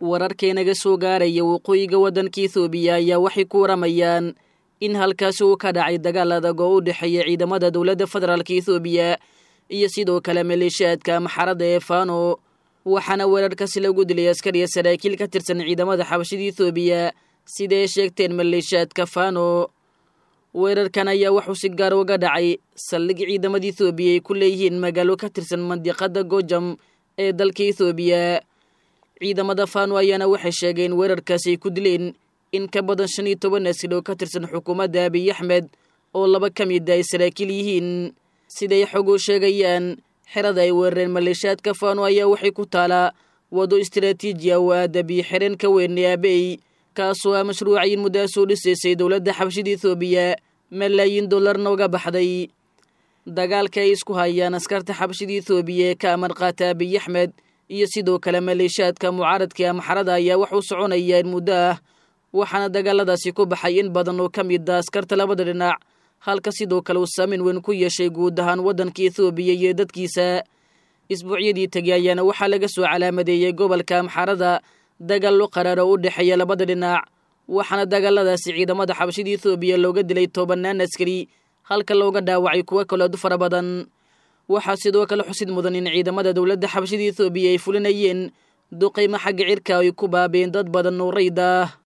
wararkeenaga soo gaaraya waqooyiga waddanka ethoobiya ayaa waxay ku waramayaan in halkaasi uu ka dhacay dagaal adag oo u dhexeeya ciidamada dowladda federaalka ethoobiya iyo sidoo kale maleeshiyaadka maxaradda ee fano waxaana weerarkaasi lagu dilay askariya saraakiil ka tirsan ciidamada xabashida ethoobiya sida ay sheegteen maleeshiyaadka fano weerarkan ayaa wuxuu si gaar uga dhacay saldhig ciidamada ethoobiya ay ku leeyihiin magaalo ka tirsan mandiqada gojam ee dalka ethoobiya ciidamada fano ayaana waxay sheegeen weerarkaasi ay ku dileen in ka badan shan iyo toban askari oo ka tirsan xukuumadda abiy axmed oo laba ka mid a ay saraakiil yihiin siday xoguu sheegayaan xerada ay weerareen maleeshiyaadka fano ayaa waxay ku taalaa wado istaraatiiji ah oo aada biyo xireen ka weyn ee abey kaasoo ah mashruucayin muddaa soo dhisaysay dowladda xabashida ethoobiya malaayiin dollarna uga baxday dagaalka ay isku hayaan askarta xabashida ethoobiya ee ka amar qaata abiy axmed iyo sidoo kale maleeshiyaadka mucaaradka amaxarada ayaa wax u soconaya in muddo ah waxaana dagaaladaasi ku baxay in badan oo ka mid a askarta labada dhinac halka sidoo kale uu saameyn weyn ku yeeshay guud ahaan waddanka ethoobiya iyo dadkiisa isbuucyadii tegey ayaana waxaa laga soo calaamadeeyey gobolka amxarada dagaallo qaraaro u dhexeeya labada dhinac waxaana dagaaladaasi ciidamada xabashida ethoobiya looga dilay tobanaan askari halka looga dhaawacay kuwo kaleedu fara badan waxaa sidoo kale xusid mudan in ciidamada dowladda xabashida ethoobiya ay fulinayeen duqaymo xagga cirka ay ku baabeen dad badan oo rayda ah